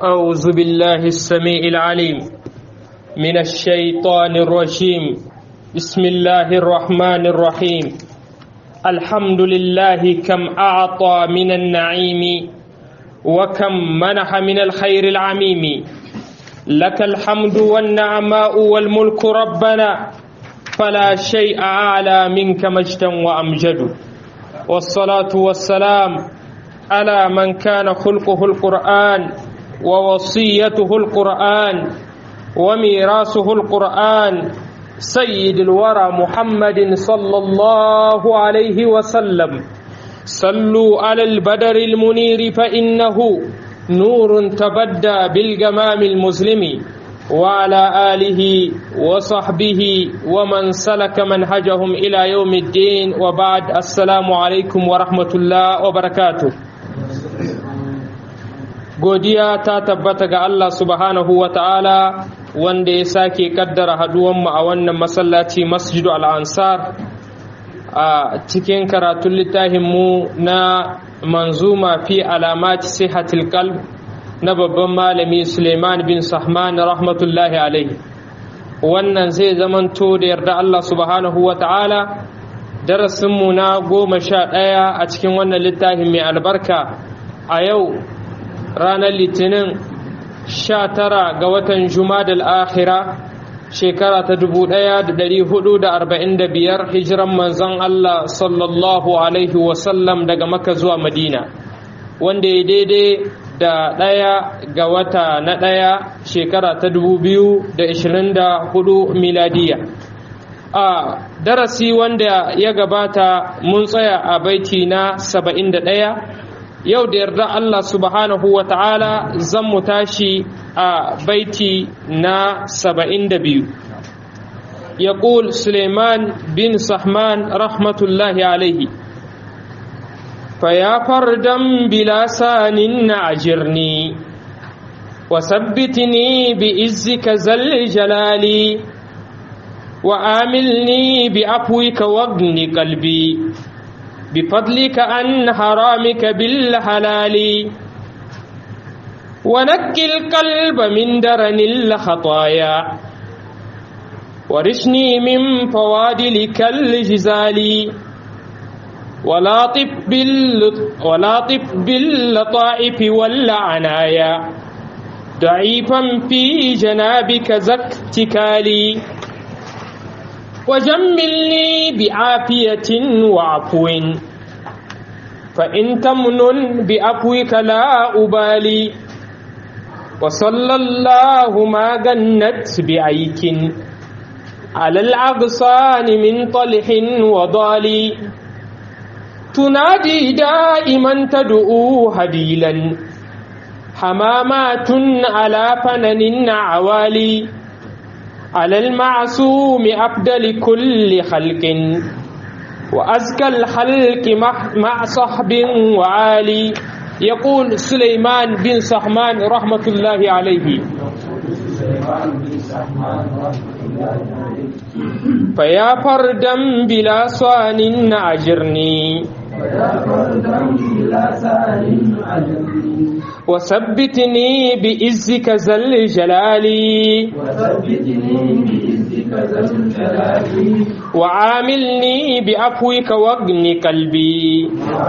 أعوذ بالله السميع العليم من الشيطان الرجيم بسم الله الرحمن الرحيم الحمد لله كم أعطى من النعيم وكم منح من الخير العميم لك الحمد والنعماء والملك ربنا فلا شيء أعلى منك مجدا وأمجد والصلاة والسلام على من كان خلقه القرآن ووصيته القرآن وميراثه القرآن سيد الورى محمد صلى الله عليه وسلم صلوا على البدر المنير فإنه نور تبدى بالجمام المسلم وعلى آله وصحبه ومن سلك منهجهم إلى يوم الدين وبعد السلام عليكم ورحمة الله وبركاته godiya ta tabbata ga Allah subhanahu wa ta'ala wanda ya sake kaddara haduwanmu a wannan masallaci masjidu al'ansar a cikin karatun littafinmu na manzuma fi alamati sihatil qalb na babban malami suleiman bin sahman rahmatullahi alaihi wannan zai zamanto da yarda Allah subhanahu wa ta'ala darasinmu na goma sha ɗaya a cikin wannan littafin mai albarka a yau ranar litinin sha tara ga watan jumadal akhira shekara ta dubu ɗaya da ɗari hudu da arba'in da biyar hijiran manzon Allah sallallahu alaihi wasallam daga maka zuwa madina wanda ya daidai da ɗaya ga wata na ɗaya shekara ta dubu biyu da ishirin da hudu miladiya a darasi wanda ya gabata mun tsaya a baiti na saba'in da ɗaya yau da yarda Allah subhanahu wa ta'ala zan mu tashi a baiti na saba'in da biyu يقول سليمان بن سحمان رحمة الله عليه فيا فردا بلا سان أجرني وثبتني بإزك زل جلالي وآملني بعفوك واغن قلبي بفضلك عن حرامك بالحلال ونقي القلب من درن الخطايا ورشني من فوادلك الجزال ولاطف ولاطف باللطائف والعنايا ضعيفا في جنابك زكتكالي وجملني بعافية وعفو فإن تمن بعفوك لا أبالي وصلى الله ما جنت بعيك على الأغصان من طلح وضال تنادي دائما تدعو هديلا حمامات على فنن عوالي على المعصوم أفضل كل خلق وأزكى الخلق مع صحب وعالي يقول سليمان بن سحمان رحمة الله عليه فيا فردا بلا صان أجرني وثبتني بإزك زل جلالي وعاملني بعفوك واغن قلبي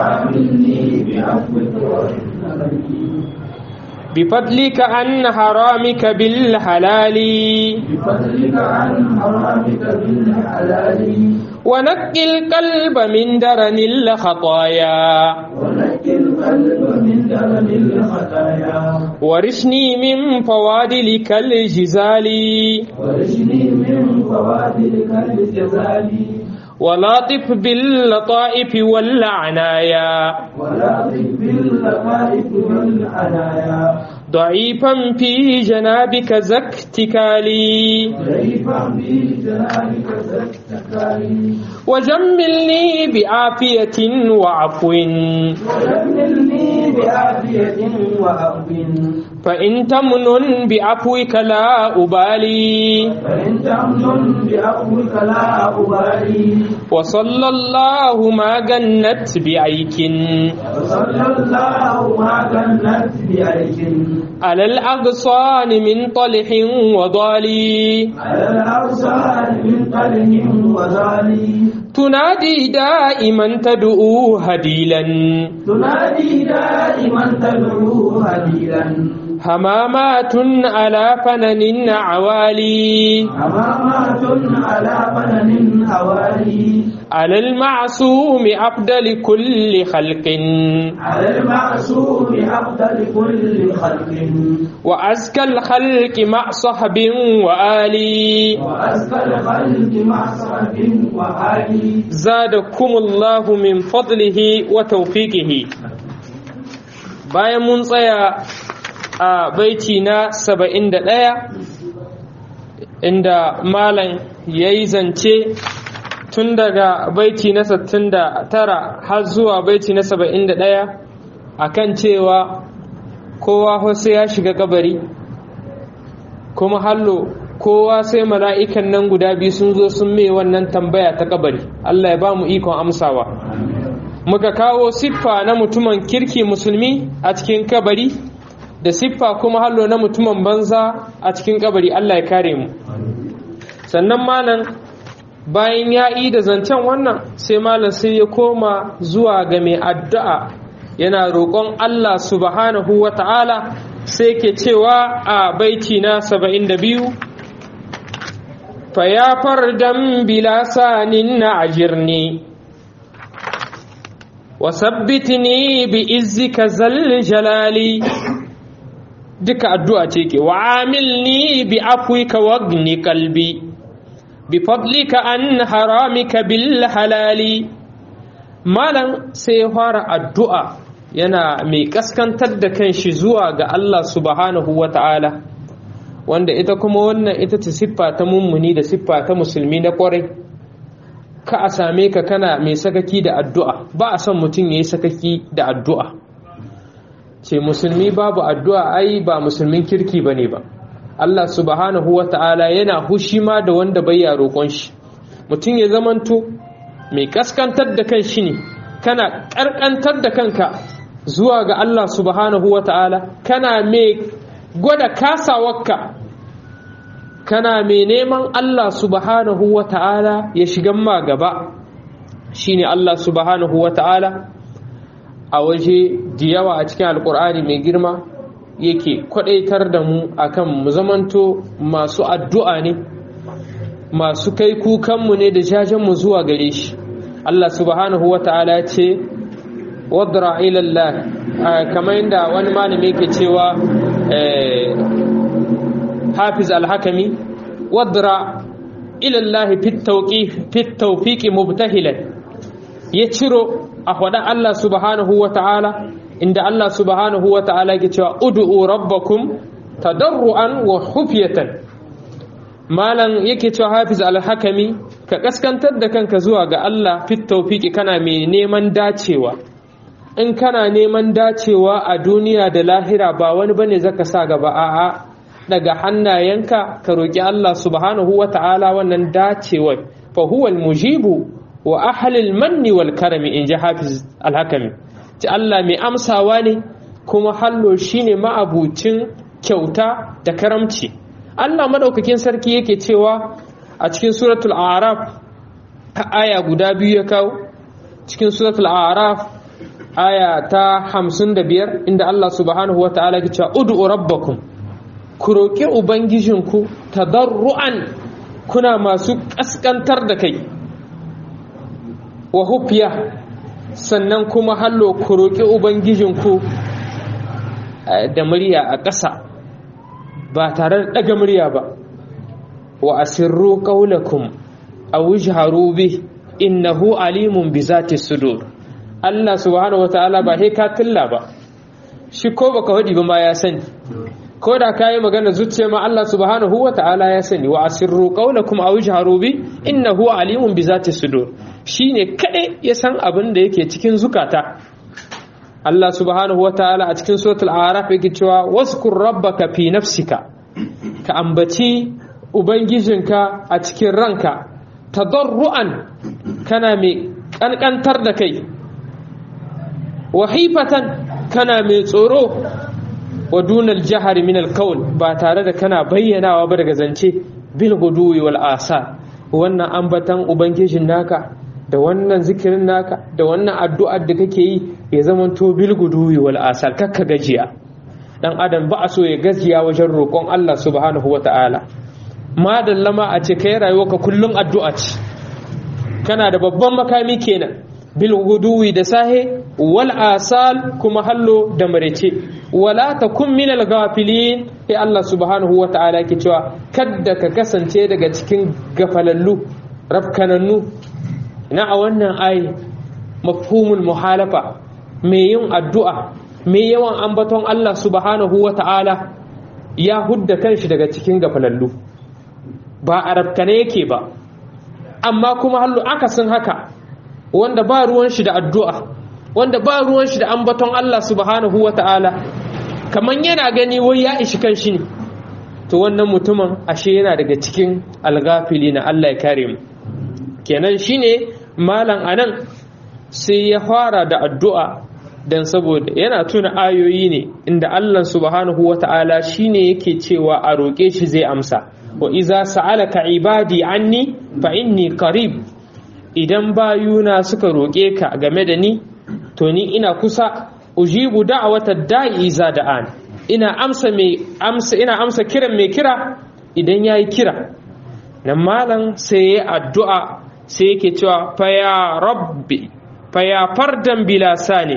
بفضلك عن حرامك بالحلال بفضلك عن حرامك بالحلال ونقي القلب من درن الخطايا ونقي القلب من درن الخطايا ورشني من فوادلك الجزال ورشني من فوادلك الجزال ولاطف باللطائف والعنايا ولاطف باللطائف والعنايا ضعيفا في جنابك زكتكالي ضعيفا في جنابك زكتكالي وجملني بعافية وعفو وجملني بعافية وعفو فإن تمن بعفوك لا أبالي فإن تمن بعفوك لا أبالي وصلى الله ما جنت بعيك وصلى الله ما جنت بعيش على الأغصان من طلح وضالي على الأرسال من قلم وزالي تنادي دائما تدعو هديلا تنادي دائما تدعو هديلا همامات على فنن عوالي أمامات على فنن هوالي على المعصوم أفضل كل خلق على المعصوم أفضل كل خلق وأزكى الخلق مع صحب وآلي وأزكى الخلق مع صحب وآلي زادكم الله من فضله وتوفيقه bayan mun tsaya a baiti na 71 inda malam ya yi zance tun daga baiti na 69 har zuwa baiti na 71 akan cewa kowa sai ya shiga kabari kuma hallo kowa sai mala'ikan nan guda biyu sun zo sun mai wannan tambaya ta kabari Allah ya ba mu ikon amsawa muka kawo siffa na mutumin kirki musulmi a cikin kabari da siffa kuma hallo na mutumin banza a cikin kabari Allah ya kare mu sannan malam bayan ya yi da zancen wannan sai malam sai ya koma zuwa ga mai addu'a yana roƙon Allah subhanahu wa ta'ala sai ke cewa a baiti na 72 fa ya fardan bila sanin na ajirni wasabbitni bi izzika zal jalali duka addu'a ce ke wa amilni bi afwika wagni qalbi bi fadlika an haramika bil halali malam sai ya fara addu'a yana mai kaskantar da kanshi zuwa ga Allah subhanahu wa ta'ala wanda ita kuma wannan ita ce siffa ta mummuni da siffa ta musulmi na kwarai ka a same ka kana mai sakaki da addu'a ba a son mutum ya yi sakaki da addu'a ce musulmi babu addu'a ai ba musulmin kirki ba ne ba Allah subhanahu wa ta'ala yana hushi ma da wanda bai ya roƙon shi mutum ya zamanto mai kaskantar da kan shi ne kana ƙarƙantar da kanka zuwa ga Allah subhanahu wa ta'ala kana mai gwada kasawarka kana mai neman Allah subhanahu wa ta'ala ya shigan ma gaba shine Allah subhanahu wa ta'ala a waje da yawa a cikin alkur'ani mai girma yake kwadaitar da mu akan mu zamanto masu addu'a ne masu kai kukanmu ne da jajenmu zuwa gare shi Allah subhanahu wa ta'ala ce wadra ilallah kamar yadda wani malami yake cewa hafiz alhakami wadra ilallahi fit tawfiqi mubtahilan ya ciro a faɗa Allah subhanahu wa ta'ala inda Allah subhanahu wa ta'ala ke cewa ud'u rabbakum tadarruan wa khufyatan malam yake cewa hafiz alhakami ka kaskantar da kanka zuwa ga Allah fit tawfiqi kana mai neman dacewa in kana neman dacewa a duniya da lahira ba wani bane zaka sa gaba a'a daga hannayenka ka roki Allah subhanahu wa ta'ala wannan dacewar fa huwa mujibu wa ahlil manni wal karami in ji hafiz alhakami ci Allah mai amsawa ne kuma hallo shine ma'abucin kyauta da karamci Allah madaukakin sarki yake cewa a cikin suratul araf aya guda biyu ya kawo cikin suratul araf aya ta hamsin da biyar inda Allah subhanahu wa ta'ala ke cewa ud'u rabbakum ku roƙi ubangijinku tadarru'an kuna masu ƙasƙantar da kai wa hufiya sannan kuma hallo ku roƙi ubangijinku da murya a ƙasa ba tare da ɗaga murya ba wa asirru qaulakum aw ijharu bi innahu alimun bi zati sudur Allah subhanahu wataala ba he ka tilla ba shi ko baka wadi ba ma ya sani ko da kayi magana zuciya ma Allah subhanahu wataala ya sani wa asirru qaulakum aw ijharu bi innahu alimun bi zati sudur shine kadai ya san abin da yake cikin zukata Allah subhanahu wataala a cikin suratul a'raf yake cewa waskur rabbaka fi nafsika ka ambaci ubangijinka a cikin ranka tadarruan kana mai kankantar da kai wahifatan kana mai tsoro wa dunal jahari min alkaul ba tare da kana bayyanawa ba daga zance bil guduwi wal asa wannan ambatan ubangijin naka da wannan zikirin naka da wannan addu'ar da kake yi ya zama to bil guduwi wal asa kakka gajiya dan adam ba a so ya gajiya wajen roƙon Allah subhanahu wata'ala madallama a ce kai rayuwarka kullum addu'a ce kana da babban makami kenan bil guduwi da sahe wal asal kuma hallo da marece wala takun min al ghafilin sai Allah subhanahu wa ta'ala ke cewa kadda ka kasance daga cikin gafalallu rafkanannu na a wannan ayi mafhumul muhalafa mai yin addu'a mai yawan ambaton Allah subhanahu wa ta'ala ya hudda kanshi daga cikin gafalallu ba a rafkane yake ba amma kuma hallo akasin haka wanda ba ruwan shi da addu'a wanda ba ruwan shi da ambaton Allah subhanahu wa ta'ala kamar yana gani wai ya ishi kan shi ne to wannan mutumin ashe yana daga cikin algafili na Allah ya kare mu kenan shine malam anan sai ya fara da addu'a dan saboda yana tuna ayoyi ne inda Allah subhanahu wa ta'ala shine yake cewa a roƙe shi zai amsa wa iza sa'alaka ibadi anni fa inni qarib idan bayuna suka roƙe ka game da ni to ni ina kusa ujibu da'watad da'i iza da'an ina amsa mai amsa ina amsa kiran mai kira idan yayi kira nan malam sai ya addu'a sai yake cewa fa ya rabbi fa ya fardan bila sani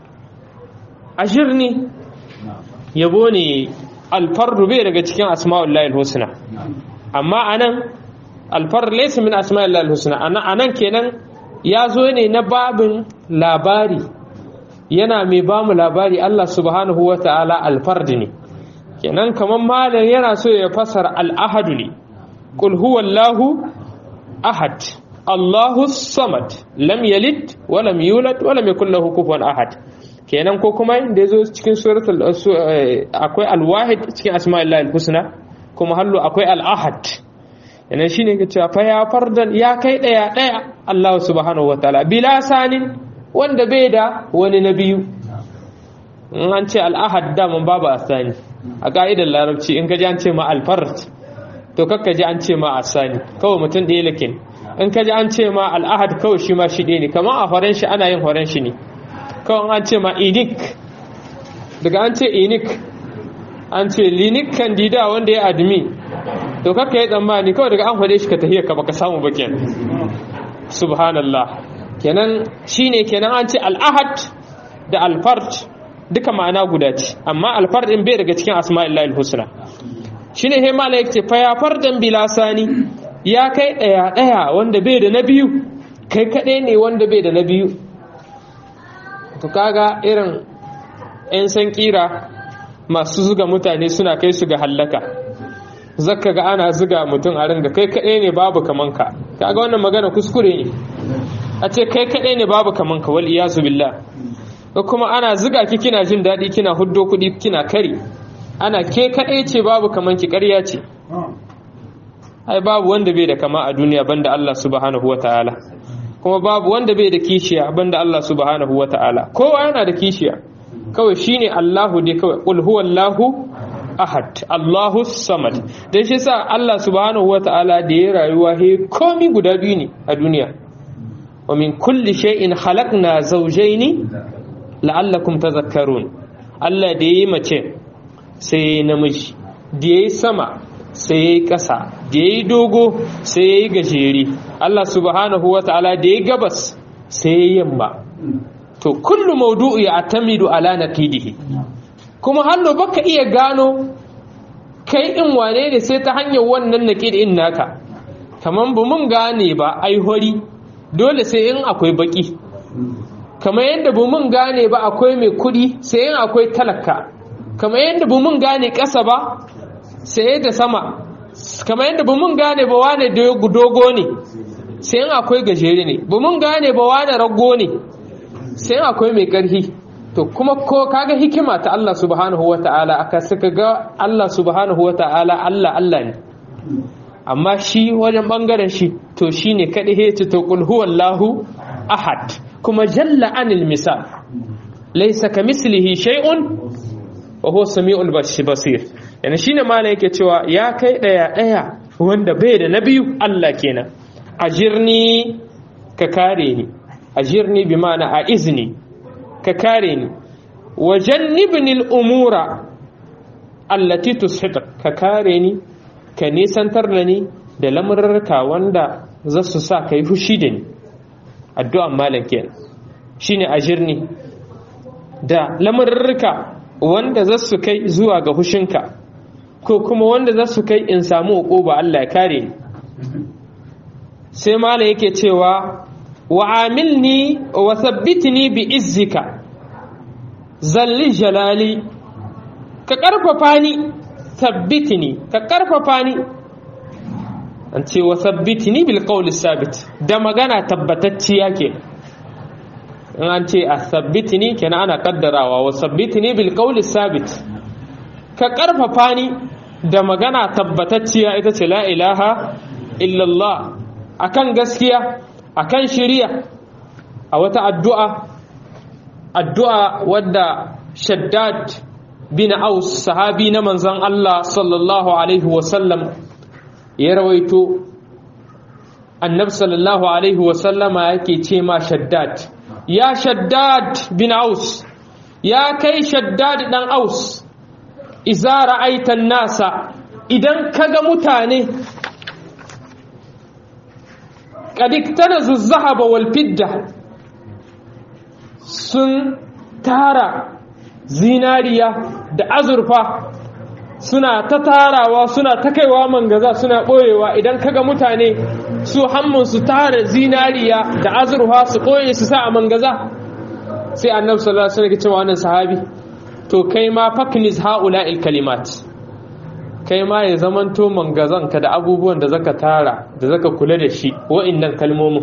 ajirni yabo ne alfardu bai daga cikin asma'ullahi husna amma anan alfar laysa min asma'illahi husna anan kenan ya zo ne na babin labari yana mai ba mu labari Allah subhanahu wa ta'ala alfardi ne kenan kamar malam yana so ya fasara al'ahadu ne qul huwallahu ahad Allahu samad lam yalid wa lam yulad wa lam yakul lahu kufuwan ahad kenan ko kuma inda yazo cikin suratul akwai alwahid cikin asma'illahi husna kuma hallu akwai al-ahad yana shine ke cewa fa ya fardan ya kai daya daya Allah subhanahu wataala bila sanin wanda bai da wani na biyu in an ce al-ahad da mun babu asani a ka'idar larabci in ka ji an ce ma al-fard to kakka ji an ce ma asani kawai mutum ɗaya lakin in ka ji an ce ma al-ahad kawai shi ma shi ɗaya ne kamar a horon shi ana yin horon shi ne kawai an ce ma inik daga an ce inik an ce linik kandida wanda ya admi to kakka yi tsammani kawai daga an hade shi ka tahiyar ka baka samu ba kenan subhanallah kenan shine kenan an ce al'ahad da alfard duka ma'ana guda ce amma alfard din bai daga cikin asma'illahi husna shine he mala yake fa ya fardan bilasani ya kai daya daya wanda bai da na biyu kai kadai ne wanda bai da na biyu to kaga irin 'yan san kira masu zuga mutane suna kai su ga hallaka zaka ga ana zuga mutum a ringa kai kaɗai ne babu kaman ka kaga wannan magana kuskure ne a ce kai kaɗai ne babu kaman ka wal iyazu billah ko kuma ana zuga ki kina jin daɗi kina huddo kuɗi kina kari ana ke kaɗai ce babu kaman ki ƙarya ce ai babu wanda bai da kama a duniya banda Allah subhanahu wataala kuma babu wanda bai da kishiya banda Allah subhanahu wataala kowa yana da kishiya kawai shine Allahu dai kawai qul huwallahu ahad Allahu samad dan shi sa Allah subhanahu wataala da ya rayuwa he komi guda biyu ne a duniya wa min kulli shay'in khalaqna zawjayn la'allakum tadhakkarun Allah da yayi mace sai yayi namiji da yayi sama sai yayi ƙasa da yayi dogo sai yayi gajeri Allah subhanahu wataala da yayi gabas sai yayi yamma to kullu mawdu'u ya'tamidu ala naqidihi kuma hallo baka iya gano kai in wane ne sai ta hanyar wannan naqid in naka kaman bu mun gane ba ai hori dole sai in akwai baki kamar yadda bu mun gane ba akwai mai kudi sai in akwai talaka kamar yadda bu mun gane ƙasa ba sai da sama kamar yadda bu mun gane ba wane dogo ne sai in akwai gajere ne bu mun gane ba wane rago ne sai akwai mai ƙarfi to kuma ko kaga hikima ta Allah subhanahu wata'ala aka suka ga Allah subhanahu wata'ala Allah Allah ne amma shi wajen bangaren shi to shine kadai he ce to qul huwallahu ahad kuma jalla anil misal laysa kamislihi shay'un wa huwa samiul basir yana shine malai yake cewa ya kai daya daya wanda bai da nabiyu Allah kenan ajirni ka kare ni ajirni bi ma'ana a izni ka kare ni wajannibni al-umura allati tushita ka kare ni ka nisantar da ni da lamurarka wanda za su sa kai fushi da ni addu'an malam kenan shine ajirni da lamurarka wanda za su kai zuwa ga hushinka ko kuma wanda za su kai in samu uquba Allah ya kare ni sai malam yake cewa wa amilni wa thabbitni bi izzika zalli jalali ka karfafa ni thabbitni ka karfafa ni an ce wa thabbitni bil qawli sabit da magana tabbatacciya ke in an ce a thabbitni kenan ana kaddarawa wa thabbitni bil qawli sabit ka karfafa ni da magana tabbatacciya ita ce la ilaha illallah akan gaskiya akan shiriya a wata addu'a addu'a wadda shaddad bin aus sahabi na manzan Allah sallallahu alaihi wasallam ya rawaito annab sallallahu alaihi wasallama yake ce ma shaddad ya shaddad bin aus ya kai shaddad dan aus iza ra'aitan nasa idan kaga mutane kadiktana zuzzahaba wal fidda sun tara zinariya da azurfa suna ta tarawa suna ta kaiwa mangaza suna ɓoyewa idan kaga mutane su hammun su tara zinariya da azurfa su ɓoye su sa a mangaza sai annabi sallallahu alaihi wasallam cewa wannan sahabi to kai ma faknis haula'il kalimat kai ma ya zamanto mangazanka da abubuwan da zaka tara da zaka kula da shi wa'annan kalmomin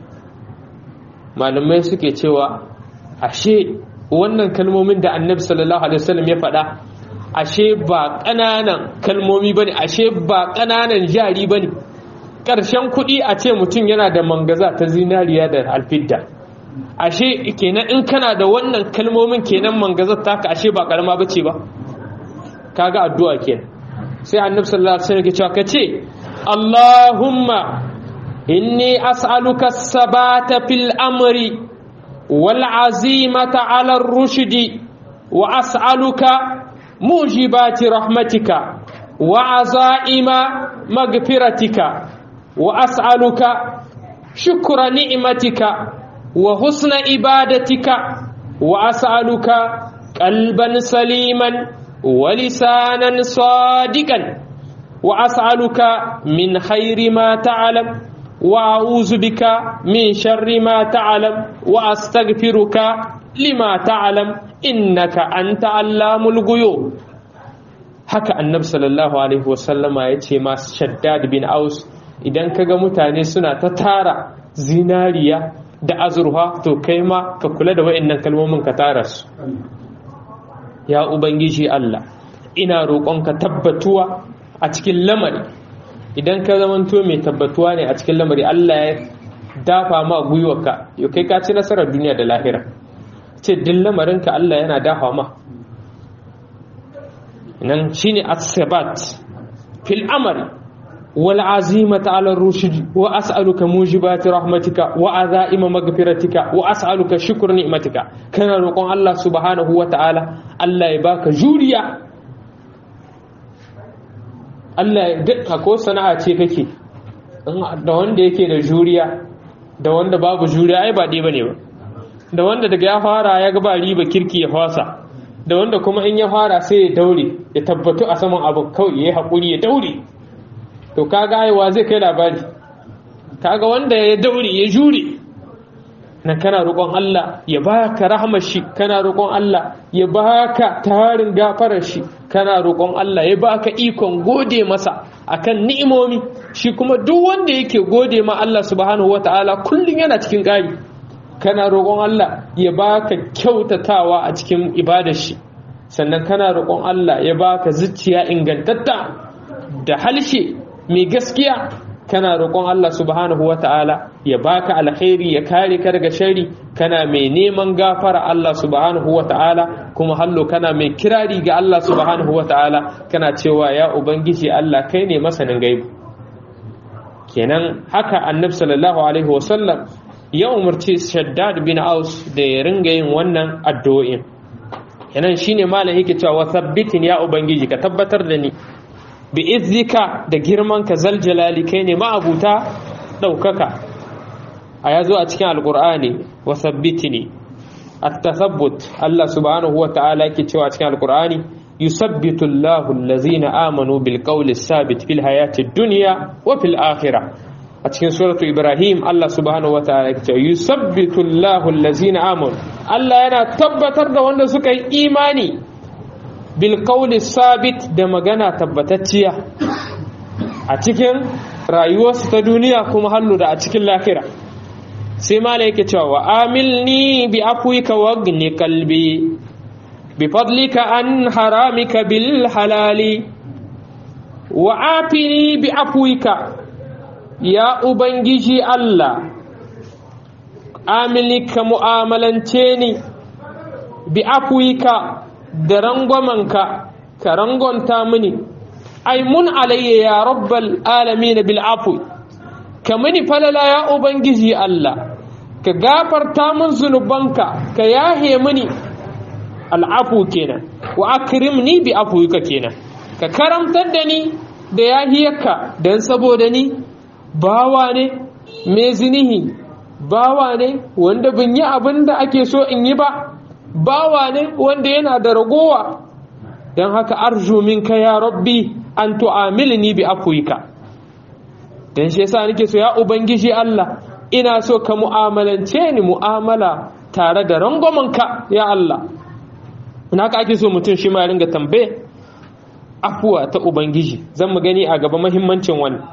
malamai suke cewa ashe wannan kalmomin da annabi sallallahu alaihi wasallam ya faɗa ashe ba ƙananan kalmomi bane ashe ba ƙananan jari bane ƙarshen kuɗi a ce mutum yana da mangaza ta zinariya da alfidda ashe kenan in kana da wannan kalmomin kenan mangazar taka ashe ba karama bace ba kaga addu'a kenan sai annabi sallallahu alaihi wasallam ya ce kace Allahumma inni as'aluka sabata fil amri wal azimata ala rushdi wa as'aluka mujibati rahmatika wa azaima magfiratika wa as'aluka shukra ni'matika wa husna ibadatika wa as'aluka qalban saliman wa lisanan sadiqan wa as'aluka min khairi ma ta'lam wa a'udhu bika min sharri ma ta'lam wa astaghfiruka lima ta'lam innaka anta allamul ghuyub haka annabi sallallahu alaihi wasallama yace ma shaddad bin aus idan kaga mutane suna ta tara zinariya da azurfa to kai ma ka kula da wa'annan kalmomin ka tara su ya ubangiji Allah ina roƙonka tabbatuwa a cikin lamari idan ka zamanto mai tabbatuwa ne a cikin lamari Allah ya dafa ma gwiwarka yau kai ka ci nasarar duniya da lahira ce duk lamarinka Allah yana dafa ma nan shine as-sabat fil amri والعزيمة على الرشد وأسألك موجبات رحمتك وعزائم مغفرتك وأسألك شكر نعمتك كان رقم الله سبحانه وتعالى الله يباك جوريا Allah ya dukka ko sana'a ce kake da wanda yake da juriya da wanda babu juriya ai ba ɗaya bane ba da wanda daga ya fara ya ga ba riba kirki ya fasa da wanda kuma in ya fara sai ya daure ya tabbatu a saman abin kawai ya yi haƙuri ya daure to kaga aiwa zai kai labari kaga wanda ya daure ya jure na kana roƙon Allah ya baka rahmar shi kana roƙon Allah ya baka tarin gafarar shi kana roƙon Allah ya baka ikon gode masa akan ni'imomi shi kuma duk wanda yake gode ma Allah subhanahu wataala kullun yana cikin ƙari kana roƙon Allah ya baka kyautatawa a cikin ibadar shi sannan kana roƙon Allah ya baka zuciya ingantatta da halshe mai gaskiya kana roƙon Allah subhanahu wata'ala ya baka alkhairi ya kare ka daga shari kana mai neman gafara Allah subhanahu wata'ala kuma hallo kana mai kirari ga Allah subhanahu wata'ala kana cewa ya ubangiji Allah kai ne masanin gaibu kenan haka annabi sallallahu alaihi wasallam ya umarci shaddad bin aus da ya ringa yin wannan addu'o'in kenan shine malam yake cewa wa sabbitin ya ubangiji ka tabbatar da ni bi izzika da girman ka zal jalali kai ne ma'abuta daukaka a yazo a cikin alqur'ani wa sabbitini at-tathabbut Allah subhanahu wa ta'ala yake cewa a cikin alqur'ani yusabbitu Allahu allazina amanu bil qawli sabit fil hayati dunya wa fil akhirah a cikin suratu ibrahim Allah subhanahu wataala ya ce yusabbitu Allahu allazina amanu Allah yana tabbatar da wanda suka yi imani bil qawli sabit da magana tabbatacciya a cikin rayuwarsu ta duniya kuma hallu da a cikin lahira sai mala yake cewa wa amilni bi afwika wagni qalbi bi fadlika an haramika bil halali wa afini bi afwika ya Ubangiji Allah, amili ka mu'amalance ni, bi afuwika da rangwamanka, ka rangonta mini, ai mun alayya ya rabbal alami na bil afu, ka mini falala ya Ubangiji Allah, ka gafarta min zunubanka, ka yahe mini al'afu kenan, wa akrimni bi afuwika kenan, ka karamtar da ni da yahiyarka don saboda ni bawa ne mai zinihi bawa ne wanda bin yi abin da ake so in yi ba bawa ne wanda yana da ragowa don haka arju minka ya rabbi an tu'amilni bi afwika dan shi yasa nake so ya ubangiji Allah ina so ka mu'amalance ni mu'amala tare da rangwamanka ya Allah ina haka ake so mutum shi ma ringa tambaye afuwa ta ubangiji zan mu gani a gaba muhimmancin wannan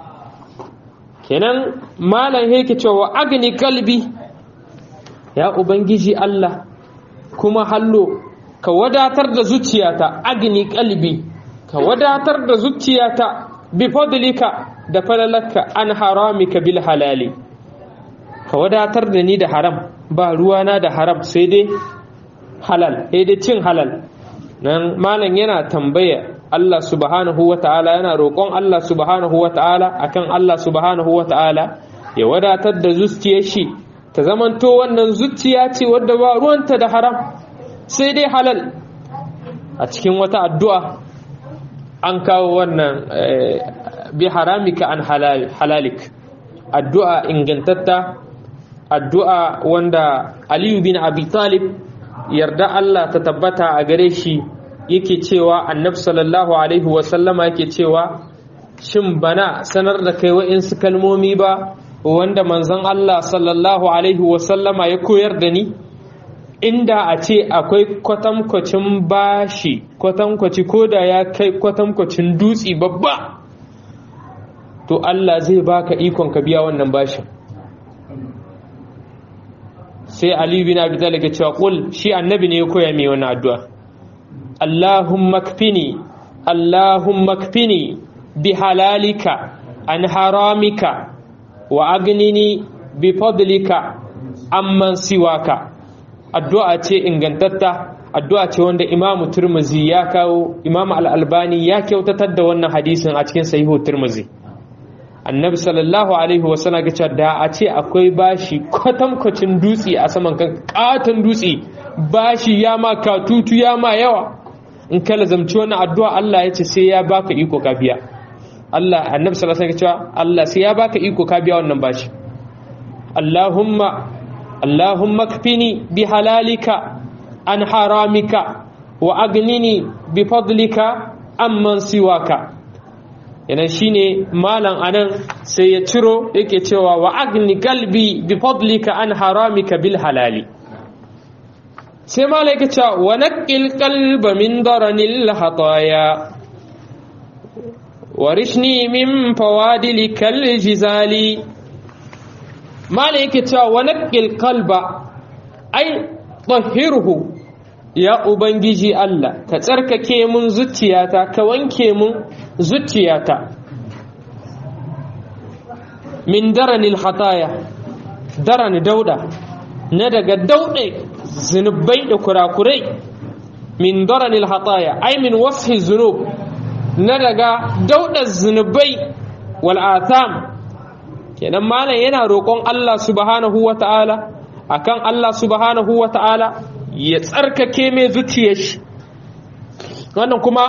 kenan malam yake cewa agni kalbi ya ubangiji Allah kuma hallo ka wadatar da zuciyata agni kalbi ka wadatar da zuciyata bi fadlika da falalaka an haramika bil halali ka wadatar da ni da haram ba ruwana da haram sai dai halal sai dai cin halal nan malam yana tambaya Allah subhanahu wa ta'ala yana roƙon Allah subhanahu wa ta'ala akan Allah subhanahu wa ta'ala ya wadatar da zuciyar shi ta zamanto wannan zuciya ce wadda ba ruwanta da haram sai dai halal a cikin wata addu'a an kawo wannan bi haramika an halalik addu'a ingantatta addu'a wanda Aliyu bin Abi Talib yarda Allah ta tabbata a gare shi yake cewa annab sallallahu alaihi wasallama yake cewa shin bana sanar da kai wa'insu kalmomi ba wanda manzon Allah sallallahu alaihi wasallama ya koyar da ni inda a ce akwai kwatankwacin bashi kwatankwaci ko da ya kai kwatankwacin dutse babba to Allah zai baka ikon ka biya wannan bashin sai Ali bin Abi Talib ya cewa qul shi annabi ne ya koya mai wannan addu'a Allahumma kfini Allahumma kfini bi halalika an haramika wa agnini bi fadlika amman siwaka addu'a ce ingantatta addu'a ce wanda Imam Turmuzi ya kawo Imam Al-Albani ya kyautatar da wannan hadisin a cikin sahihu Turmuzi annabi sallallahu alaihi wasallam ga cewa da a ce akwai bashi kwatankwacin dutse a saman kan katon dutse bashi ya ma katutu ya ma yawa in ka lazamci wannan addu'a Allah ya ce sai ya baka iko ka biya Allah annabi sallallahu alaihi wasallam cewa Allah sai ya baka iko ka biya wannan bashi Allahumma Allahumma kfini bi halalika an haramika wa agnini bi fadlika amman siwaka yana shine malam anan sai ya ciro yake cewa wa agni galbi bi fadlika an haramika bil halali sai malam yake cewa wa naqil qalba min daranil hataya warishni min fawadil kal jizali malam yake cewa wa naqil qalba ai tahhirhu ya ubangiji Allah ka tsarkake mun zuciyata ka wanke mun zuciyata min daranil khataya daran dauda na daga dauɗe zunubai da kurakurai min daranil khataya ai min wasfi zunub na daga dauɗa zunubai wal atham kenan malam yana roƙon Allah subhanahu wata'ala akan Allah subhanahu wata'ala ya tsarkake mai zuciyar shi wannan kuma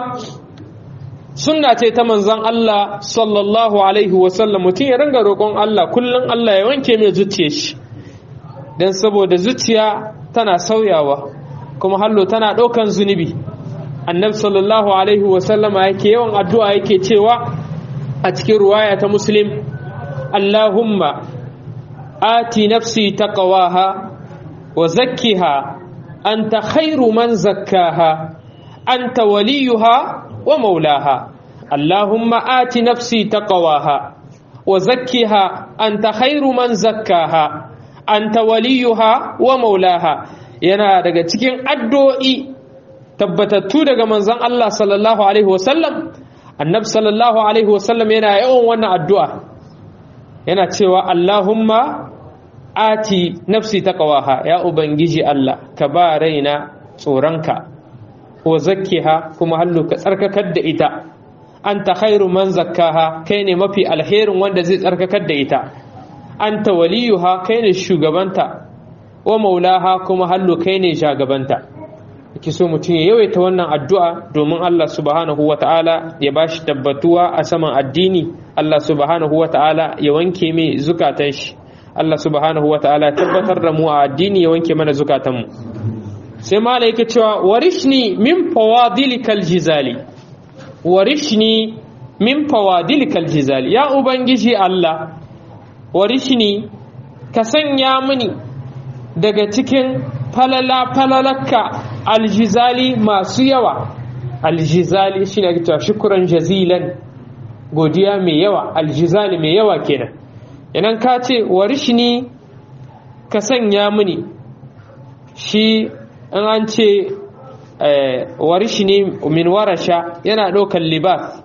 sunna ce ta manzon Allah sallallahu alaihi wasallam mutum ya ringa roƙon Allah kullum Allah ya wanke mai zuciyar shi don saboda zuciya tana sauyawa kuma hallo tana ɗaukan zunubi annabi sallallahu alaihi wasallam yake yawan addu'a yake cewa a cikin ruwaya ta muslim Allahumma ati nafsi taqwaha wa zakkiha anta khairu man zakkaha anta waliyuha wa maulaha Allahumma ati nafsi taqwaha wa zakkiha anta khairu man zakkaha anta waliyuha wa maulaha yana daga cikin addu'o'i tabbatattu daga manzon Allah sallallahu alaihi wasallam annabi sallallahu alaihi wasallam yana yawan wannan addu'a yana cewa Allahumma ati nafsi taqwaha ya ubangiji Allah ka ba raina tsoronka wa zakkiha kuma hallu ka tsarkakar da ita anta khairu man zakkaha kai ne mafi alherin wanda zai tsarkakar da ita anta waliyuha kai ne shugabanta wa maulaha kuma hallu kai ne shagabanta ki so mutum ya yawaita wannan addu'a domin Allah subhanahu wa ta'ala ya ba shi tabbatuwa a saman addini Allah subhanahu wa ta'ala ya wanke mai zukatan shi Allah subhanahu wa ta'ala tabbatar da mu a addini ya wanke mana zukatanmu sai mala yake cewa warishni min fawadilikal jizali warishni min fawadilikal jizali ya ubangiji Allah warishni ka sanya mini daga cikin falala falalaka aljizali masu yawa aljizali shi ne cewa shukuran jazilan godiya mai yawa aljizali mai yawa kenan idan ka ce warishni ka sanya mini shi in an ce warishni min warasha yana ɗaukar libas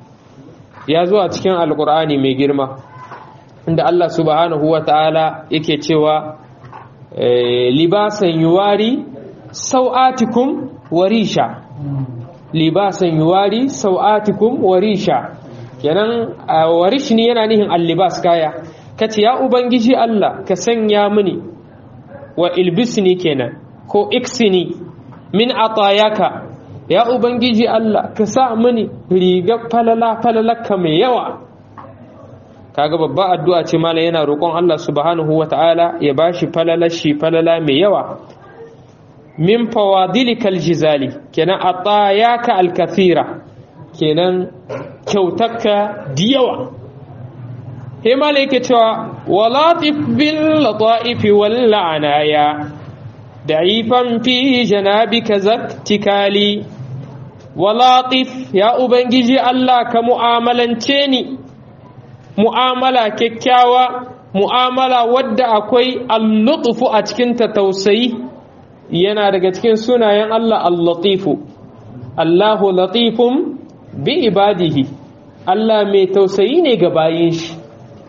ya zuwa cikin alkur'ani mai girma inda Allah subhanahu wa ta'ala yake cewa libasan yuwari sau'atikum warisha libasan yuwari sau'atikum warisha kenan warishni yana nihin allibas kaya kace ya ubangiji Allah ka sanya mini wa ilbisni kenan ko iksini min atayaka ya ubangiji Allah ka sa mini riga falala falalaka mai yawa kaga babba addu'a ce mala yana roƙon Allah subhanahu wata'ala ya bashi falala shi falala mai yawa min fawadilikal jizali kenan atayaka alkathira kenan kyautarka da yawa he mala yake cewa walatif bil lataif wal la'anaya da'ifan fi janabika zaktikali walatif ya ubangiji Allah ka mu'amalance ni mu'amala kyakkyawa mu'amala wadda akwai al-lutfu a cikin ta tausayi yana daga cikin sunayen Allah al-latifu Allahu latifun bi ibadihi Allah mai tausayi ne ga bayin shi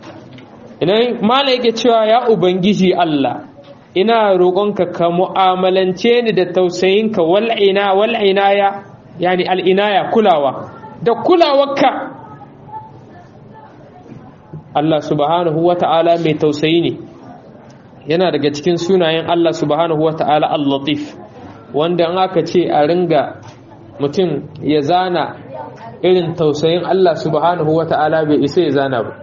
idan mala yake cewa ya ubangiji Allah ina roƙonka ka mu'amalance ni da tausayinka wal'ina wal'inaya yani al'inaya kulawa da kulawarka Allah subhanahu wa ta'ala mai tausayi ne yana daga cikin sunayen Allah subhanahu wa ta'ala al-latif wanda an aka ce a ringa mutum ya zana irin tausayin Allah subhanahu wa ta'ala bai isa ya zana ba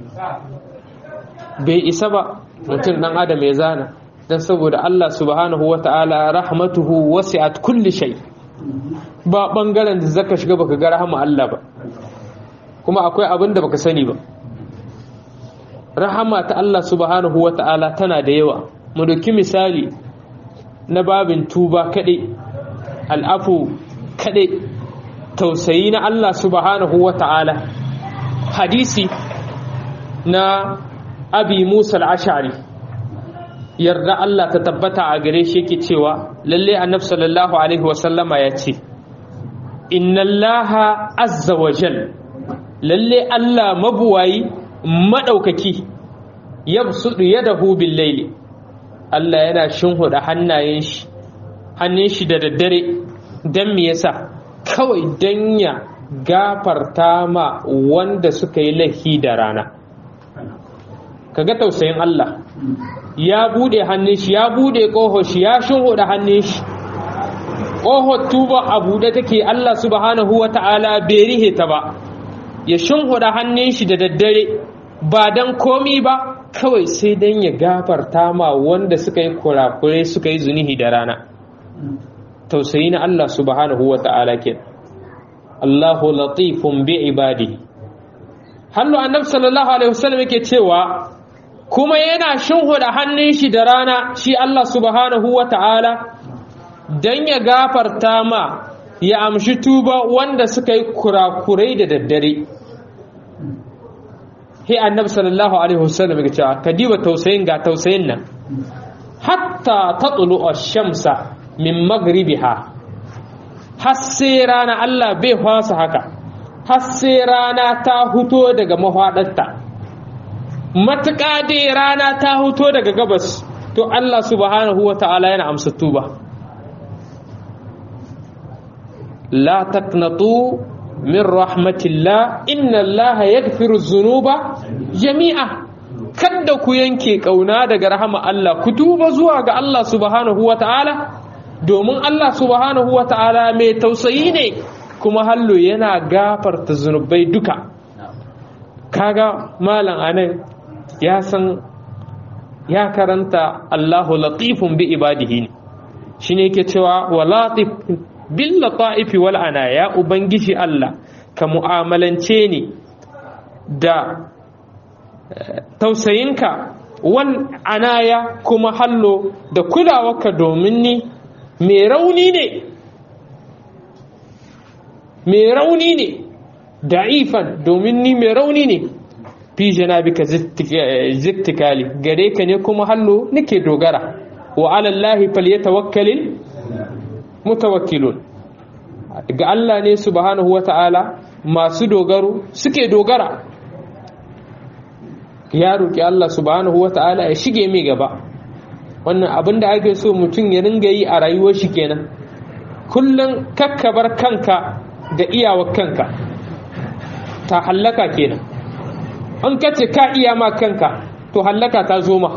bai isa ba mutum dan adam ya zana don saboda Allah subhanahu wa ta'ala rahmatuhu wasi'at kulli shay ba bangaren da zaka shiga baka ga rahama Allah ba kuma akwai abin da baka sani ba rahama ta Allah subhanahu wa ta'ala tana da yawa mu dauki misali na babin tuba kaɗai al'afu kaɗai tausayi na Allah subhanahu wa ta'ala hadisi na abi musa al'ashari yarda Allah ta tabbata a gare shi yake cewa lalle annabi sallallahu alaihi wasallama ya ce inna allaha azza wa jal lalle Allah mabuwayi madaukaki yabsudu yadahu bil layli Allah yana shinhuda hannayen shi hannun shi da daddare dan me yasa kawai dan ya gafarta ma wanda suka yi laifi da rana kaga tausayin Allah ya bude hannun shi ya bude ƙoho shi ya shinhuda hannun shi ƙohon tuba a buɗe take Allah subhanahu wa ta'ala bai rihe ta ba ya shinhuda hannun shi da daddare ba don komi ba kawai sai don ya gafarta ma wanda suka yi kurakure suka yi zunihi da rana tausayi na Allah subhanahu wa ta'ala ke Allahu latifun bi ibadi hallu annabi sallallahu alaihi wasallam yake cewa kuma yana shinhuda hannun shi da rana shi Allah subhanahu wa ta'ala don ya gafarta ma ya amshi tuba wanda suka yi kurakurai da daddare he annabi sallallahu alaihi wasallam ya cewa ka diba tausayin ga tausayin nan hatta tatlu ash-shamsa min maghribiha har sai rana Allah bai fasa haka har sai rana ta huto daga mafadarta matuƙa dai rana ta huto daga gabas to Allah subhanahu wa ta'ala yana amsa tuba la taqnatu min rahmatillah inna Allah yaghfiru dhunuba jami'a kada ku yanke kauna daga rahama Allah ku tuba zuwa ga Allah subhanahu wa ta'ala domin Allah subhanahu wa ta'ala mai tausayi ne kuma hallo yana gafarta zunubai duka kaga malam anan ya san ya karanta Allahu latifun bi ibadihi ne shine yake cewa wa latif bil lata'ifi wal anaya ubangiji Allah ka mu'amalance ni da tausayinka wal anaya kuma hallo da kulawarka domin ni mai rauni ne mai rauni ne da'ifan domin ni mai rauni ne fi janabika zittikali gare ka ne kuma hallo nake dogara wa alallahi falyatawakkalil mutawakkilun ga Allah ne subhanahu wata'ala masu dogaro suke dogara ya roki Allah subhanahu wata'ala ya shige mai gaba wannan abin da ake so mutum ya ringa yi a rayuwar shi kenan kullum kakkabar kanka da iyawar kanka ta hallaka kenan an kace ka iya ma kanka to hallaka ta zo ma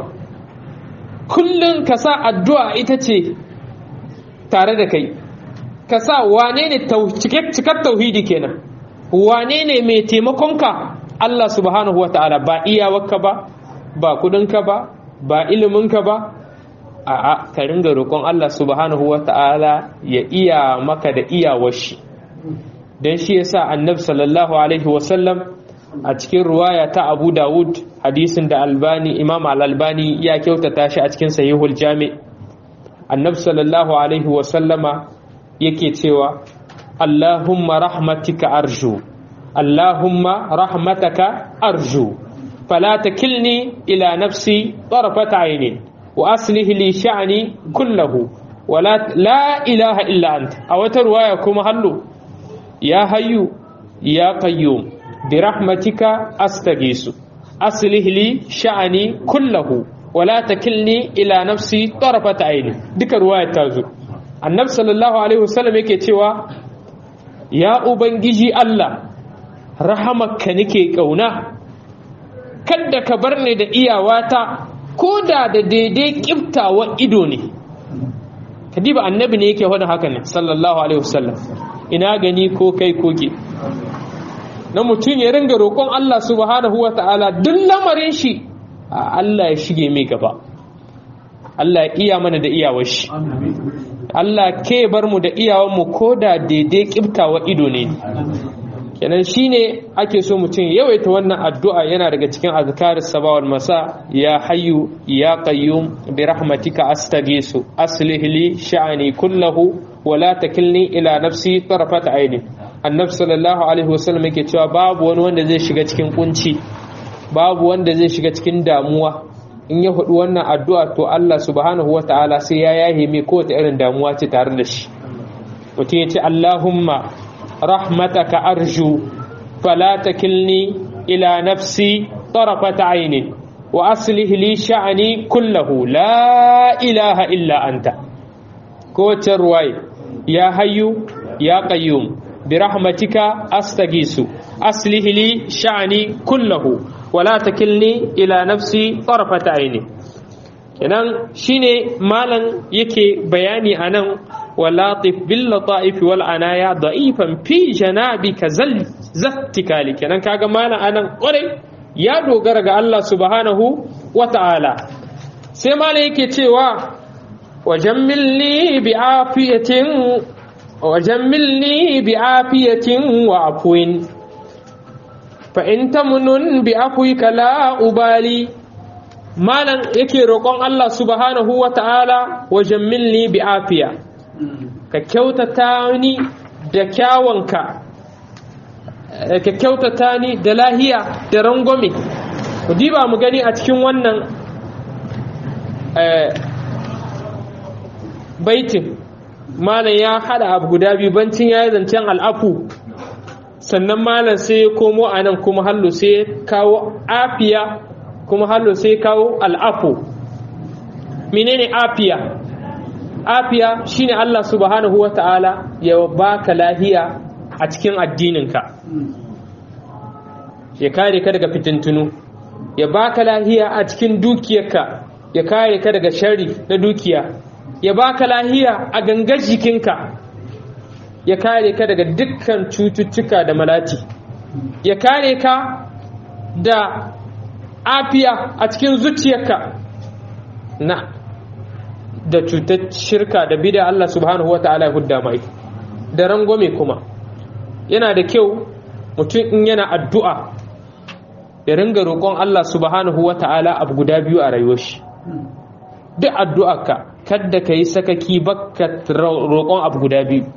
kullum ka sa addu'a ita ce tare da kai ka sa wane ne cikar tauhidi kenan wane ne mai taimakonka Allah subhanahu wa ta'ala ba iyawarka ba ba kudinka ba ba iliminka ba a'a ka ringa roƙon Allah subhanahu wa ta'ala ya iya maka da iyawar shi don shi yasa annabi sallallahu alaihi wasallam a cikin ruwaya ta abu dawud hadisin da albani imam al-albani ya kyautata shi a cikin sahihul jami annabi sallallahu alaihi wasallama yake cewa allahumma rahmatika arju allahumma rahmataka arju fala takilni ila nafsi tarfata aynin wa aslih li sha'ni kullahu wala la ilaha illa anta a wata ruwaya kuma hallu ya hayyu ya qayyum bi rahmatika astaghisu aslih li sha'ni kullahu wala takilni ila nafsi tarfata ayni duka ruwaya ta zo annabi sallallahu alaihi wasallam yake cewa ya ubangiji Allah rahamaka nake kauna kada ka bar ni da iyawata ko da da daidai kiftawa ido ne kadiba annabi ne yake faɗin haka ne sallallahu alaihi wasallam ina gani ko kai ko ke na mutum ya ringa roƙon Allah subhanahu wa ta'ala duk lamarin shi Allah ya shige mai gaba Allah ya iya mana da iyawar shi Allah ke bar mu da iyawar mu ko da daidai kiftawa ido ne kenan shine ake so mutum yawaita wannan addu'a yana daga cikin azkar sabawal masa ya hayyu ya qayyum bi rahmatika astaghisu aslih li sha'ani kullahu wa la takilni ila nafsi tarfat aini annabi sallallahu alaihi wasallam yake cewa babu wani wanda zai shiga cikin kunci babu wanda zai shiga cikin damuwa in ya faɗi wannan addu'a to Allah subhanahu wa ta'ala sai ya yahe mai kowace irin damuwa ce tare da shi mutum ya ce Allahumma rahmataka arju fala takilni ila nafsi طرفة عين وأصلح لي شأني كله لا إله إلا أنت كوت الرواي يا حي يا قيوم برحمتك أستغيث أصلح لي شأني كله ولا تكلني إلى نفسي طرفة عين kenan shine malam yake bayani anan walatif bil lataif wal anaya da'ifan fi janabika zal zattikali kenan kaga malam anan kwarai ya dogara ga Allah subhanahu wa ta'ala sai malam yake cewa wajammilni bi afiyatin wajammilni bi afiyatin wa afwin fa in tamnun bi afwika la ubali malam yake roƙon Allah subhanahu wa ta'ala wa jammilni bi afiya ka kyautata ni da kyawanka ka kyautata ni da lahiya da rangwame ku diba mu gani a cikin wannan baitin malam ya hada abu guda biyu bancin ya yi zancen al'afu sannan malam sai ya komo a nan kuma hallo sai ya kawo afiya kuma hallo sai kawo al'afu menene afiya afiya shine Allah subhanahu wa ta'ala ya baka lahiya a cikin addininka ya kare ka daga fitintunu ya baka lahiya a cikin dukiyarka ya kare ka daga shari na dukiya ya baka lahiya a gangar jikinka ya kare ka daga dukkan cututtuka da malati ya kare ka da afiya a cikin zuciyarka na da cutar shirka da bida Allah subhanahu wa ta'ala ya hudda mai da rangwame kuma yana da kyau mutum in yana addu'a ya ringa roƙon Allah subhanahu wa ta'ala abu guda biyu a rayuwar shi duk addu'arka kadda ka yi sakaki baka roƙon abu guda biyu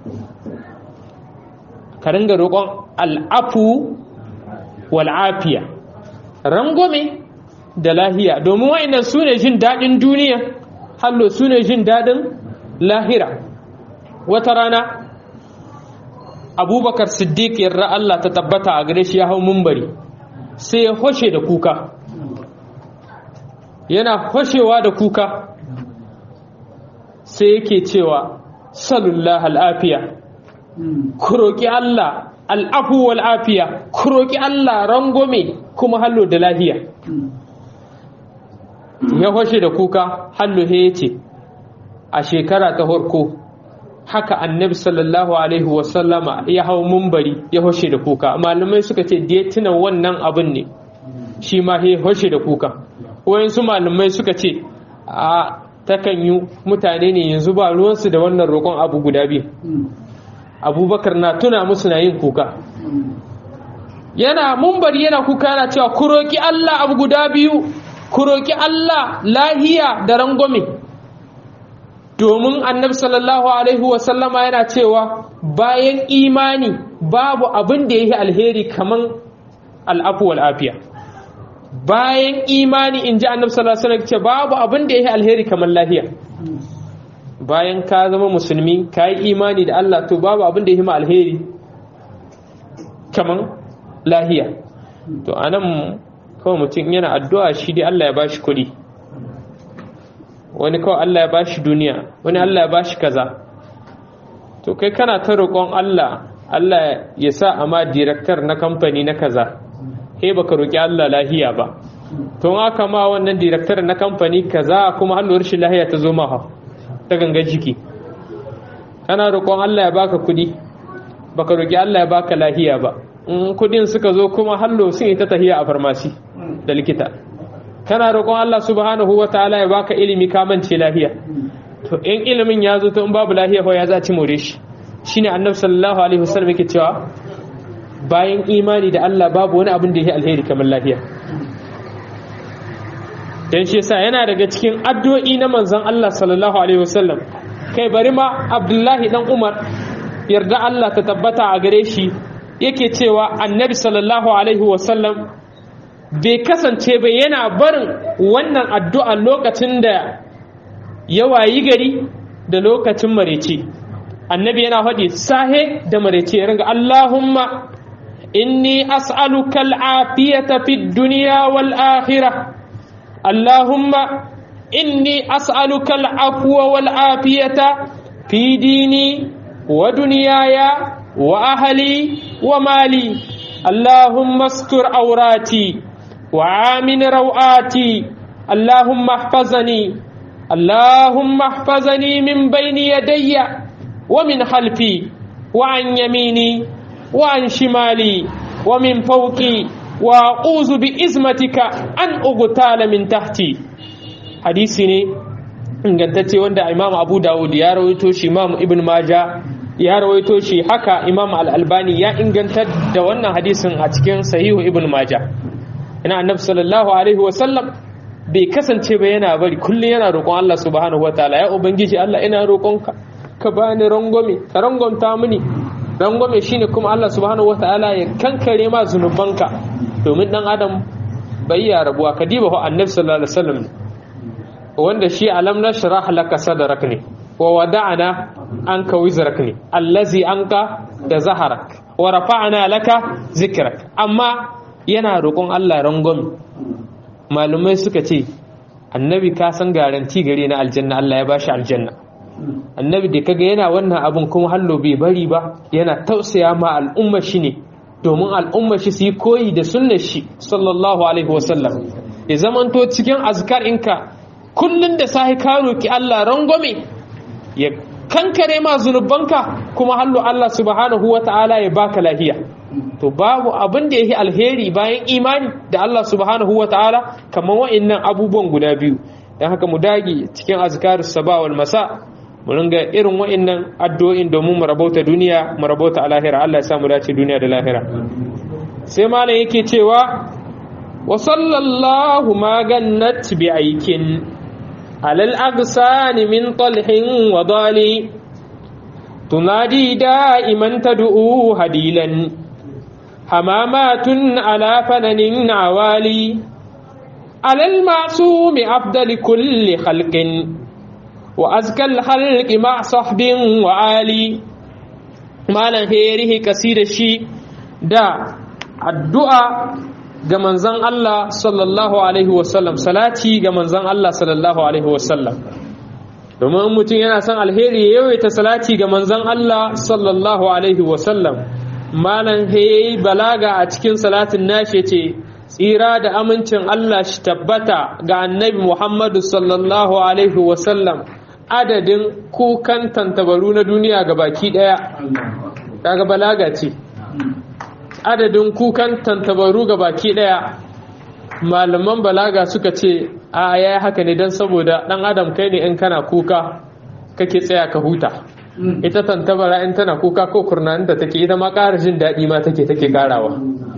ka ringa roƙon al'afu wal'afiya rangwame da lahiya domin wa'annan su ne jin daɗin duniya hallo su ne jin daɗin lahira wata rana abubakar siddiq yarra Allah ta tabbata a gare shi ya hau mumbari sai ya hoshe da kuka yana hoshewa da kuka sai yake cewa salullah al'afiya ku roƙi Allah al'afu wal afiya ku roƙi Allah rangome kuma hallo da lahiya ya hoshe da kuka hallo he ce a shekara ta harko haka annabi sallallahu alaihi wasallama ya hau mumbari ya hoshe da kuka malamai suka ce da ya tuna wannan abin ne shi ma he hoshe da kuka wayansu malamai suka ce a takan yi mutane ne yanzu ba ruwansu da wannan roƙon abu guda biyu abubakar na tuna musu na yin kuka yana mumbari yana kuka yana cewa ku roƙi allah abu guda biyu ku roƙi allah lahiya da rangwame domin annabi sallallahu alaihi wasallama yana cewa bayan imani babu abin da ya yi alheri kaman al'afu wal'afiya bayan imani in ji annabi sallallahu alaihi wasallam babu abin da ya yi alheri kaman lahiya bayan ka zama musulmi ka yi imani da Allah to babu abin da ya yi ma alheri kaman lahiya to anan kawai mutum yana addu'a shi dai Allah ya bashi kuɗi wani kawai Allah ya bashi duniya wani Allah ya bashi kaza to kai kana ta roƙon Allah Allah ya sa a ma direktar na kamfani na kaza he baka roƙi Allah lahiya ba to aka ma wannan direktar na kamfani kaza kuma halluwar shi lahiya ta zo maha ta ganga jiki kana roƙon Allah ya baka kuɗi baka roƙi Allah ya baka lahiya ba in kuɗin suka zo kuma hallo sun yi ta tahiya a farmasi da likita kana roƙon Allah subhanahu wa ta'ala ya baka ilimi ka mance lahiya to in ilimin ya zo to in babu lahiya fa ya za ci more shi shine annabi sallallahu alaihi wasallam yake cewa bayan imani da Allah babu wani abin da yake alheri kamar lahiya dan shi yasa yana daga cikin addu'o'i na manzon Allah sallallahu alaihi wasallam kai bari ma Abdullahi dan Umar yarda Allah ta tabbata a gare shi yake cewa annabi sallallahu alaihi wasallam bai kasance ba yana barin wannan addu'a lokacin da ya wayi gari da lokacin marece annabi yana faɗi sahe da marece ya ringa Allahumma إني أسألك العافية في الدنيا والآخرة اللهم إني أسألك العفو والعافية في ديني ودنياي وأهلي ومالي اللهم استر عوراتي وعامن روآتي اللهم احفظني اللهم احفظني من بين يدي ومن خلفي وعن يميني وعن شمالي ومن فوقي وأعوذ بإزمتك أن أغتال من تحتي hadisi ne ingantacce wanda imam abu dawud ya rawaito shi imam ibn maja ya rawaito shi haka imam al-albani ya ingantar da wannan hadisin a cikin sahihu ibn maja ina annabi sallallahu alaihi wa sallam bai kasance ba yana bari kullum yana roƙon Allah subhanahu wa ta'ala ya ubangiji Allah ina roƙonka ka bani rangwame ka rangwamta mini rangwame shine kuma Allah subhanahu wa ta'ala ya kankare ma zunubanka domin dan adam bai ya rabuwa ka diba annabi sallallahu alaihi wasallam wanda shi alam nashrah laka sadrak ne wa wada'na anka wizrak ne allazi anka da zaharak wa rafa'na laka zikrak amma yana roƙon Allah rangwame malumai suka ce annabi ka san garanti gare na aljanna Allah ya bashi aljanna annabi da kaga yana wannan abun kuma hallo bai bari ba yana tausaya ma al'umma shi ne domin al'umma shi su yi koyi da sunnar shi sallallahu alaihi wasallam ya zamanto cikin azkar inka kullun da sahi ka roki Allah rangwame ya kankare ma zunubanka kuma hallo Allah subhanahu wata'ala ya baka lafiya to babu abin da yake alheri bayan imani da Allah subhanahu wata'ala kamar wa'annan abubuwan guda biyu dan haka mu dage cikin azkarus sabah wal masa mu ringa irin wa'annan addu'o'in domin mu rabauta duniya mu rabauta lahira Allah ya sa mu dace duniya da lahira sai malam yake cewa wa sallallahu ma gannat bi aikin alal agsani min talhin wa dali tunadi da'iman tad'u hadilan hamamatun ala fananin awali alal ma'sumi afdali kulli khalqin وأزكى الخلق مع صحب وعالي مالا هيره كثير شي دا الدعاء ga manzon Allah sallallahu alaihi wasallam salati ga manzon Allah sallallahu alaihi wasallam domin mutum yana son alheri ya yawaita salati ga manzon Allah sallallahu alaihi wasallam malan he balaga a cikin salatin nashi ce tsira da amincin Allah shi tabbata ga annabi Muhammadu sallallahu alaihi wasallam adadin kukan tantabaru na duniya ga baki daya daga balaga ce adadin kukan tantabaru ga baki daya malaman balaga suka ce a ya haka ne don saboda dan adam kai ne in kana kuka kake tsaya ka huta ita tantabara in tana kuka ko kurnanin da take ita ma ƙara jin daɗi ma take take ƙarawa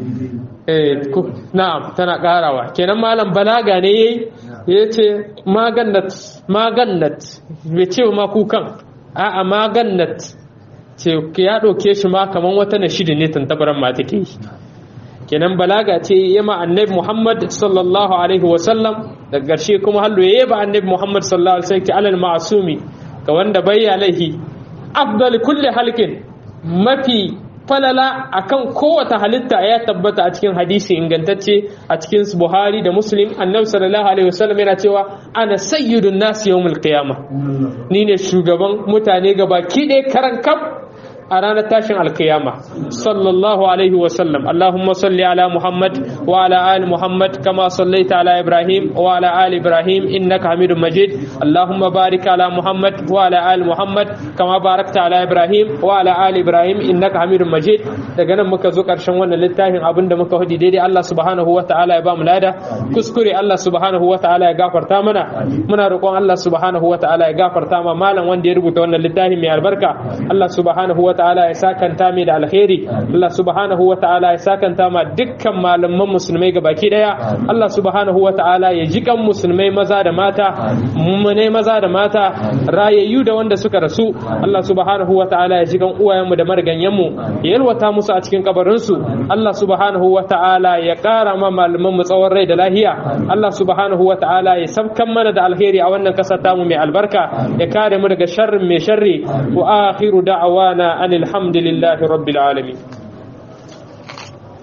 na'am tana ƙarawa kenan malam balaga ne yayi ya ce magannat magannat bai ce ma kukan a'a magannat ce ya ɗauke shi ma kaman wata na shida ne tantabaran ma take yi kenan balaga ce ya ma annabi muhammad sallallahu alaihi wasallam da ƙarshe kuma hallo ya ba annabi muhammad sallallahu alaihi wasallam alal ma'asumi ga wanda bayya laihi afdal kulli halkin mafi falala akan kowace halitta ya tabbata a cikin hadisi ingantacce a cikin Buhari da Muslim annabi sallallahu alaihi wasallam yana cewa ana sayyidun nasi yawmul qiyamah ni ne shugaban mutane gabaki ɗaya karan kaf a ranar tashin alkiyama sallallahu alaihi wasallam Allahumma salli ala Muhammad wa ala ali Muhammad kama sallaita ala Ibrahim wa ala ali Ibrahim innaka Hamidum Majid Allahumma barik ala Muhammad wa ala ali Muhammad kama barakta ala Ibrahim wa ala ali Ibrahim innaka Hamidum Majid daga nan muka zo karshen wannan littafin abinda muka hudi daidai Allah subhanahu wa ta'ala ya ba mu lada kuskure Allah subhanahu wa ta'ala ya gafarta mana muna roƙon Allah subhanahu wa ta'ala ya gafarta ma malam wanda ya rubuta wannan littafin mai albarka Allah subhanahu wa ta'ala ya sakanta mai da alheri Allah subhanahu wa ta'ala ya sakanta ma dukkan malaman musulmai baki daya Allah subhanahu wa ta'ala ya jikan musulmai maza da mata mummune maza da mata rayayyu da wanda suka rasu Allah subhanahu wa ta'ala ya jikan uwayenmu da marganyenmu ya yalwata musu a cikin kabarinsu Allah subhanahu wa ta'ala ya kara ma malaman mu tsawon rai da lahiya Allah subhanahu wa ta'ala ya sabkan mana da alheri a wannan kasar tamu mai albarka ya kare mu daga sharrin mai sharri wa akhiru da'awana الحمد لله رب العالمين